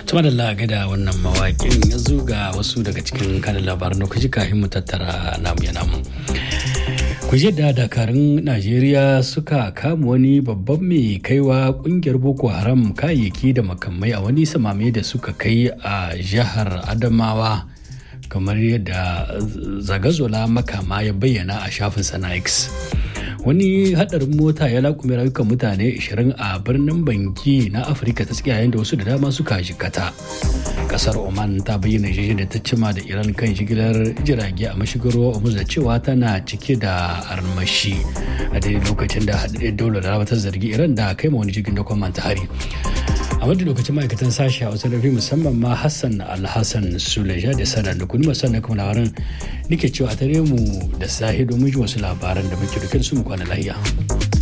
tuma da laga da wannan mawaƙin yanzu ga wasu daga cikin kanin labaran da kuji kafin mu tattara namu ya namu kuje da dakarun najeriya suka kama wani babban mai kaiwa kungiyar boko haram kayayyaki da makamai a wani samame da suka kai a jihar adamawa kamar yadda zagazola makama ya bayyana a shafin sana x wani hadarin mota ya lakume rayukan mutane 20 a birnin banki na afirka ta tsakiya yayin da wasu da dama suka jikata kasar oman ta bayyana shi da ta cima da iran kan shigilar jirage a mashigar ruwa da cewa tana cike da armashi a daidai lokacin da haɗaɗɗen daular da ta zargi iran da kai ma wani jirgin da kwamanta hari a wadda lokacin ma'aikatan sashi a wasu rafi musamman ma hassan alhassan suleja da sana da kuni masu na kuma labaran nake cewa a tare mu da sahi domin ji wasu labaran da muke da su mu kwana lahiya.